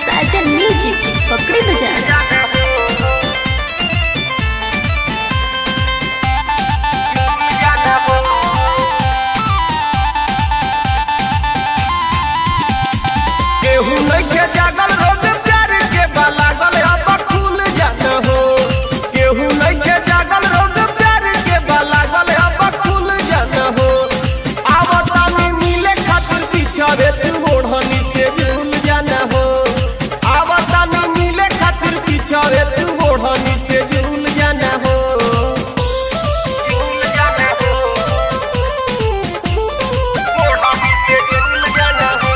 साजन music पकड़ी बजा केहू नइखे जागल रोड प्यार के बालागल अब खुल जात हो केहू नइखे जागल रोड प्यार के बालागल अब खुल जात हो आवतानी मिले खातिर पिछड़े तू ओढ़नी से झूल जाना हो आवतानी मिले खातिर पिछड़े तू ओढ़नी से झूल जाना हो झूल जाना हो ओढ़नी से झूल जाना हो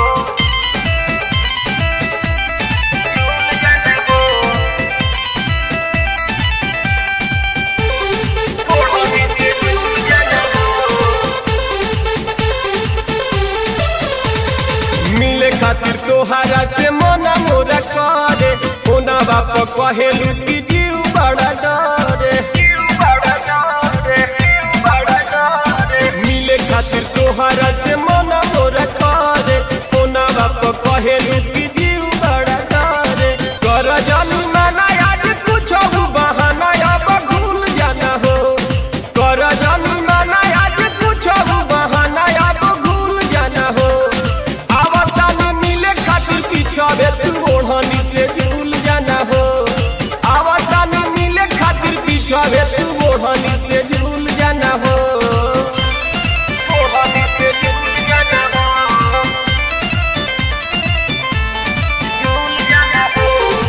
मिले खातिर तोहारा से मना मोरा करे कोना बाप कहेलू कि जीव बड़ा डरे मिले खातिर तोहारा से मना मोरा करे कोना बाप कहेलू कि जीव बड़ा डरे कर जानू नाना आज कुछ बहाना अब भूल जाना हो कर जानू नाना आज कुछ बहाना अब भूल जाना हो आवतानी मिले खातिर पिछड़े तू ओढ़नी से झूल जाना हो आवतानी मिले खातिर पिछड़े तू ओढ़नी से झूल जाना हो ओढ़नी से झूल जाना हो झूल जाना हो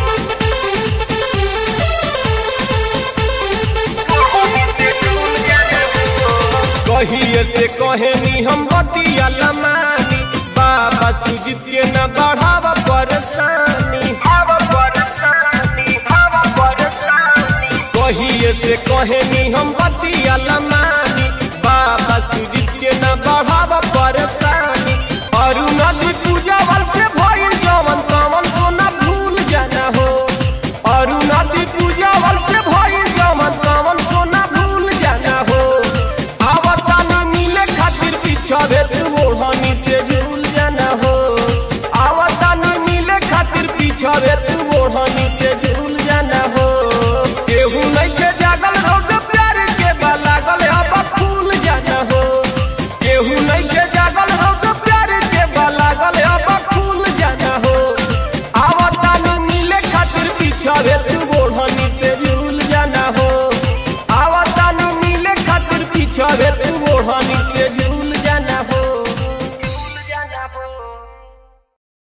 ओढ़नी से झूल जाना हो कहिए से कहेनी हम बतिया लमानी बाबा सुजीत के न बढ़ावा परेशानी कहिए से कहेनी हम बतिया लमानी बाबा सुजीत के न बढ़ावा परेशानी अरु नदी पूजा बल से भइल जवन तवन सोना भूल जाना हो अरु नदी पूजा बल से भइल जवन तवन सोना भूल जाना हो आवतानी मिले खातिर पिछड़े तू ओढ़नी से झूल जाना हो आवतानी मिले खातिर पिछड़े तू ओढ़नी से झूल जाना हो केहू नइखे जागल रोड प्यार के बालागल अब फूल जाना हो केहू नइखे जागल रोड प्यार के बालागल अब फूल जाना हो आवतानी मिले खातिर पिछड़े तू ओढ़नी से झूल जाना हो आवतानी मिले खातिर पिछड़े तू